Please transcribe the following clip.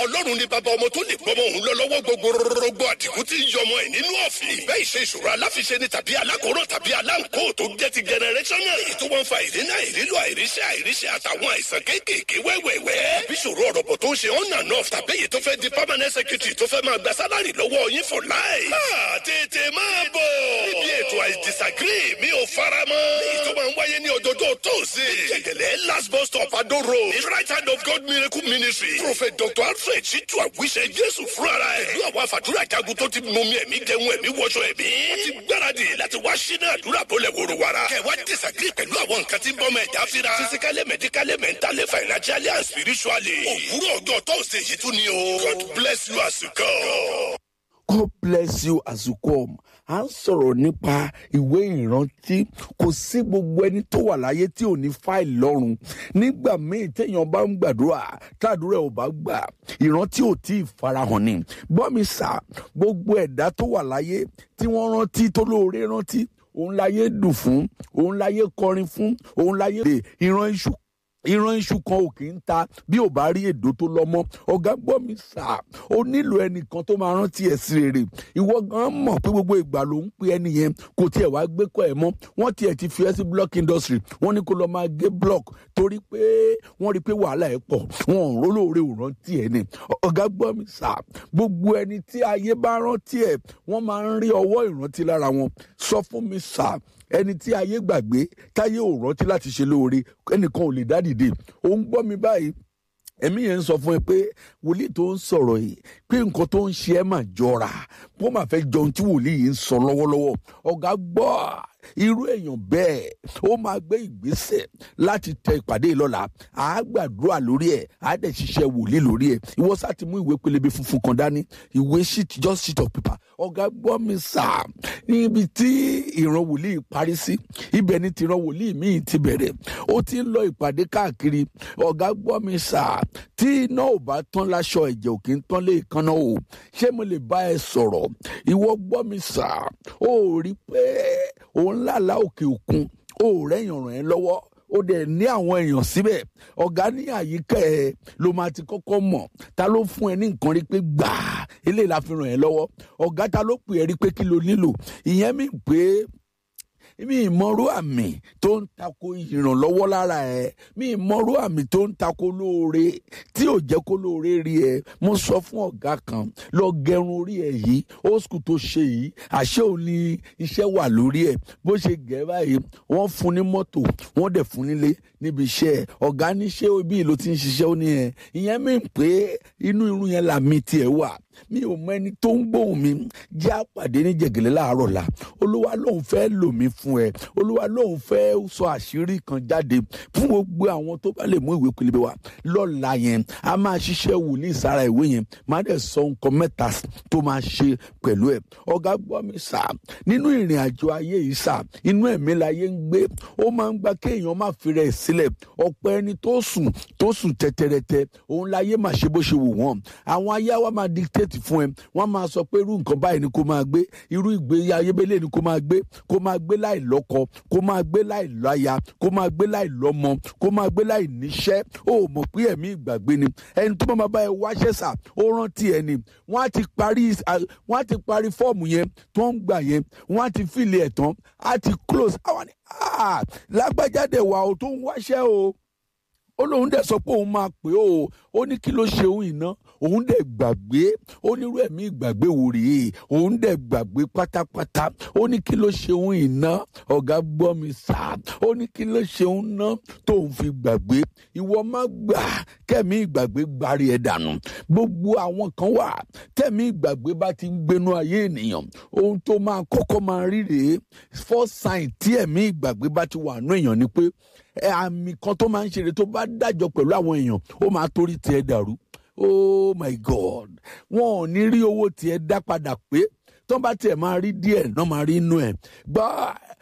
ọlọ́run ni bàbá ọmọ tó lè gbọ́mọ òun lọ lọ́wọ́ gbogbo rọgbọ àdìgún tí ń yọmọ ẹ̀ nínú ọ̀fìn. bẹ́ẹ̀ ìṣe ìṣòro aláfiṣe ni tàbí alákòóràn tàbí aláǹkó tó jẹ́ ti generational. èyí tó wọ́n fa ìrìnà ìrílò àìríṣẹ́ àìríṣẹ́ àtàwọn àìsàn kéékèèké wẹ́wẹ́wẹ́. bí ìṣòro ọ̀rọ̀ bọ̀ tó ń ṣe on and off tàbí èyí tó fẹ́ di permanent secretary tó fẹ́ máa gba sálárì lọ́wọ́ yín for life. máa tètè máa bọ̀. níbi ètò I disagree mi ò fara mọ́. èyí tó máa ń wáyé ní ọjọ́jọ́ tóòsì. jẹ̀gẹ̀lẹ̀ last bus stop Ado road. the right hand of God miracle ministry. prophet dr alfred ṣíjú àwíṣẹ jésù fúnra ẹ̀. pẹ̀lú àwọn àfàdúrà jagun tó ti mú mi ẹ̀mí jẹun ẹ̀mí wọṣọ ẹ̀mí. wọ́n ti gbáradì láti wá sínú àdúrà bọ́lẹ̀ wòrò wàrà. kẹwàá disagree pẹ̀lú àwọn nǹkan tí ń bọ́ mọ́ ẹ̀dá fira. physically medically mentally financially and spiritually. òwúrọ̀ ọjọ́ tóòsì yìí tún ni o. God bless you as you go. God bless you as you come. À ń sọ̀rọ̀ nípa ìwé ìrántí. Kò sí gbogbo ẹni tó wà láyé tí ò ní fáìlì lọ́rùn. Nígbà míì téèyàn bá ń gbàdúrà, tàdúrà ò bá gbà, ìrántí ò tí ì farahàn ni. Gbọ́ mi sà, gbogbo ẹ̀dá tó wà láyé tí wọ́n rántí tó lóore rántí. Òun láyé dùn fún, òun láyé kọrin fún, òun láyé lè ìran iṣu ìran iṣu kan ò kì í ta bí ò bá rí èdò tó lọ́mọ ọ̀gá gbọ́ mi sà ó nílò ẹnìkan tó máa rántí ẹ̀ sí rere ìwọ gan mọ̀ pé gbogbo ìgbà ló ń pe ẹni yẹn kò tiẹ̀ wá gbé kọ́ ẹ̀ mọ́ wọ́n tiẹ̀ ti fi ẹ́ sí block industry wọ́n ní kó lọ́ọ́ máa gé block torí pé wọ́n rí i pé wàhálà ẹ̀ pọ̀ wọn ò rólóore ò rántí ẹ̀ ni ọ̀gá gbọ́ mi sà gbogbo ẹni tí ayé bá rántí ẹ̀ wọ́n máa ń rí ọwọ́ ìrántí lára wọn sọ fún mi sà ẹni tí ayé gbàgbé táyé ò rántí láti ṣe lóore ẹnìkan ò lè dá dìde ó ń gbọ́ mi báyìí ẹ̀mí yẹn ń sọ fún ẹ pé wòlíì tó ń sọ̀rọ̀ yìí pé nǹkan tó ń ṣe ẹ́ mà jọra bó máa fẹ́ jọ ohun tí wòlíì yìí ń sọ lọ́wọ́lọ́wọ́ ọ̀gá gbọ́ irú èèyàn bẹ́ẹ̀ ó máa gbé ìgbésẹ̀ láti tẹ ìpàdé ìlọ́la àá gbàdúrà lórí ẹ̀ àá dẹ̀ ṣiṣẹ́ wòlíì lórí ẹ̀ ìwọ sá ti mú ìwé pélébé funfun kan dání ìwé sheet just sheet of paper ọ̀gá gbọ́ mi sà níbi tí ìran wòlíì parí sí ibẹ̀ ni tìran wòlíì míì ti bẹ̀rẹ̀ ó ti ń lọ ìpàdé káàkiri ọ̀gá gbọ́ mi sà tí iná ò bá tán láṣọ ẹ̀jẹ̀ ò kì í tán lé ìkànnà o ṣé mo lè bá ẹ sọ̀rọ̀ ìwọ gbọ́ mi sà ó rí pé òun lálàá òkè òkun ó rẹ́yìn ràn ẹ́ lọ́wọ́ ó dẹ̀ ní àwọn èèyàn síbẹ̀ ọ̀gá ní àyíká ẹ̀ ló máa ti kọ́kọ́ mọ̀ ta ló fún ẹ ní nǹkan rí pé gbàá eléyìí la fi ràn ẹ́ lọ́wọ́ ọ̀gá ta ló pè ẹ́ rí pé kí lo nílò ìyẹn mi pé mi ìmọ̀rú àmì tó ń tako ìrànlọ́wọ́ lára ẹ̀ mi ìmọ̀rú àmì tó ń tako lóore tí ò jẹ́ kó lóore rí ẹ mo sọ fún ọ̀gá kan lọ gẹrun orí ẹ̀ yìí old school tó ṣe yìí àṣé ò ní iṣẹ́ wà lórí ẹ̀ bó ṣe gẹ̀ báyìí wọ́n fún ní mọ́tò wọ́n dẹ̀ fún nílé níbi iṣẹ́ ẹ̀ ọ̀gá ní ṣé ibi ló ti ń ṣiṣẹ́ ó ní ẹ̀ ìyẹn mi pé inú irun yẹn làmì tiẹ̀ wà mi ò mọ ẹni tó ń gbóhùn mi jẹ́ àpàdé ní jẹ̀gẹ̀lẹ́ láàárọ̀ la olúwa lòun fẹ́ lò mí fún ẹ olúwa lòun fẹ́ sọ àṣírí kan jáde fún gbogbo àwọn tó bá lè mú ìwé pélébé wa lọ́la yẹn a máa ṣiṣẹ́ wòlíì sára ìwé yẹn máa dẹ̀ sọ nǹkan mẹ́ta tó máa ṣe pẹ̀lú ẹ̀ ọ̀gá gbọ́ mi sà nínú ìrìn àjò ayé yìí sà inú ẹ̀mí láyé ń gbé ó máa ń gba kéèyàn má fi rẹ̀ sílẹ̀ ọ̀pọ̀ ẹni tó sùn tó sùn tẹ́tẹ́rẹ́tẹ́ òun láyé máa ṣe bó ṣe wù wọ́n àwọn ayé wa máa dictate fún ẹ wọ́n máa sọ pé irú nǹkan báyìí ni kó máa gbé irú ìgbé ayébélé ni kó máa gbé kó máa gbé láì lọ́kọ kó máa gbé láì láya kó máa gbé láì lọ́mọ kó máa gbé láì níṣẹ́ ó mọ̀ pé ẹ̀mí ìgbàgbé ni ẹni tó máa bá ẹ wáṣẹ́ sà ó rántí ẹ ni wọ́n á ti parí wọ́n á ti parí fọ́ọ̀mù yẹn tó ń gbà yẹn wọ́n á ti fìlẹ̀ ẹ̀ tán á ti close àwọn ni lágbájáde wà ó tó ń wáṣẹ́ o ó lóun dẹ̀ sọ pé òun máa pè ó ó ní kí ló ṣe òun iná òun dẹ̀ gbàgbé ó nírú ẹ̀mí ìgbàgbé wò rèé òun dẹ̀ gbàgbé pátápátá ó ní kí ló ṣe òun iná ọ̀gá gbọ́ mi sá ó ní kí ló ṣe òun ná tóun fi gbàgbé ìwọ má gbà kẹ́mi ìgbàgbé gbárí ẹ̀ dànù gbogbo àwọn kan wà kẹ́mi ìgbàgbé bá ti ń gbénú ayé ènìyàn ohun tó máa kọ́kọ́ máa rí rèé first sign tí ẹ̀mí ìgbàgbé bá ti wà nú èèyàn ni pé àmì kan tó máa ń ṣeré tó bá dájọ pẹ̀lú àwọn èèyàn ó máa torí tiẹ̀ dàrú oh my god wọn ò ní rí owó tiẹ̀ dá padà pé tó bá tiẹ̀ máa rí díẹ̀ náà máa rí inú ẹ̀ gbọ́